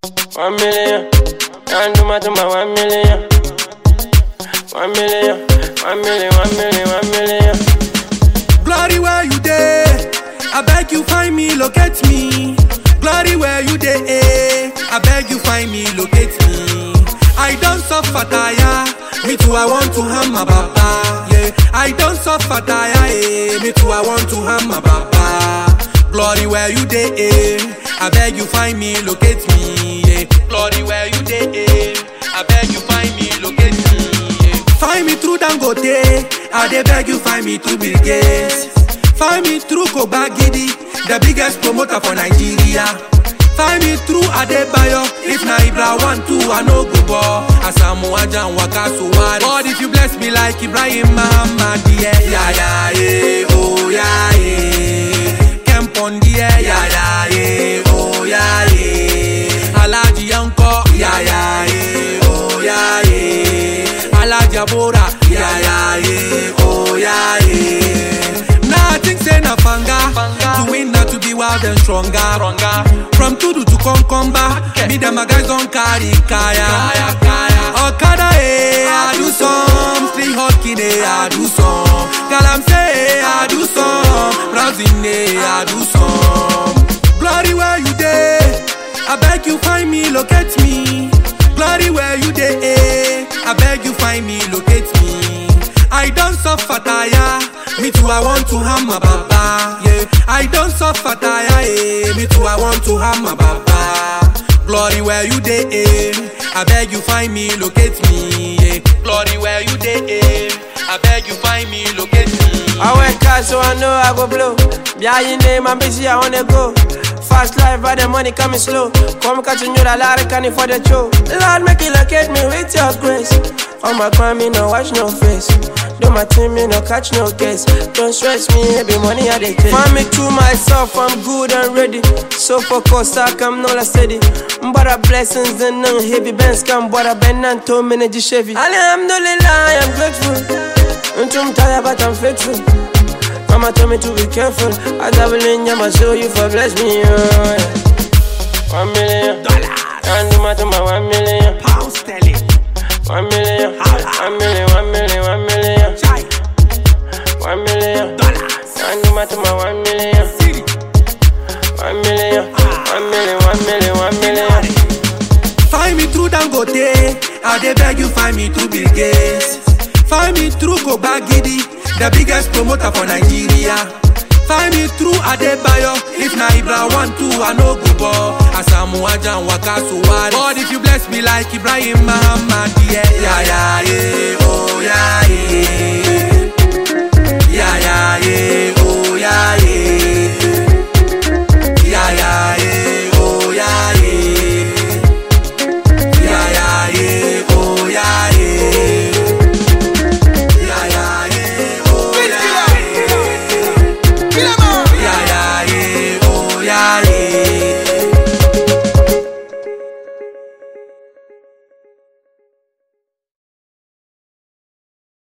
One million, can't do matter my one million. One million, one million, one million, one million. Glory where you dey, I beg you find me, locate me. Glory where you dey, eh, I beg you find me, locate me. I don't suffer tire, me too I want to have my baba. Yeah, I don't suffer tire, eh, me too I want to have my baba. Glory where you dey, eh, I beg you find me, locate me. Yeah, glory where you dey, eh, I beg you find me, locate me. Yeah. Find me through Dangote, I dey beg you find me through Bill Gates. Find me through Kobagidi, the biggest promoter for Nigeria. Find me through Adebayo, if na Ibra one two I no go ball. Asamu Ajan Waka Suwari. God if you bless me like Ibrahim Muhammad, yeah, yeah, yeah, yeah, oh yeah, yeah. Kempondi, yeah, yeah, yeah, yeah, oh yeah, yeah. Alaji Yanko, yeah, yeah, yeah, oh yeah, yeah. Alaji Abora, yeah, yeah, yeah, oh yeah, yeah. Now I think say na fanga, to win na to be wild and stronger. From Tudu to Konkomba, me them my guys don't carry kaya. Okada eh, I do some, Street Hawking eh, I do some, Galamse eh, I do some, Browsing eh, I do some. Glory where you dey, I beg you find me, locate me. Glory where you dey, eh, I beg you find me, locate me. I don't suffer tire, me too I want to have my baba. Yeah, I don't suffer tire, eh, me too I want to have my baba. Glory where you dey, eh, I beg you find me, locate me. Yeah, glory where you dey, eh, I beg you find me, locate me. I work hard so I know I go blow. Behind your name, I'm busy, I wanna go. Fast life, but the money coming slow. Come catch you the lot can for the show. Lord, make you locate me with your grace. On my crime, me no watch no face. Do my team, me no catch no case. Don't stress me, every money I dey take. Find me to myself, I'm good and ready. So focused, I come no la steady. But a blessings and none heavy bands come, but a bend and two minutes Chevy. Alhamdulillah, I am grateful. I'm tired, but I'm faithful. Mama told me to be careful. As I will in my soul, you for bless me. Oh, yeah. One million Dollars, can't do matter my one million. pound sterling, One million, one million, one million, one million, chai, one million. dollars, Can't do matter my one million. city, One million, one million, one million, one million. Find me through Dangote, I dey beg you find me through Bill Gates. Find me through Kobagidi, the biggest promoter for Nigeria. Find me through Adebayo, if na Ibra one two I no go ball. Asamu Ajan Waka Suwari. God if you bless me like Ibrahim Muhammad, yeah, yeah, yeah, yeah, oh yeah, yeah.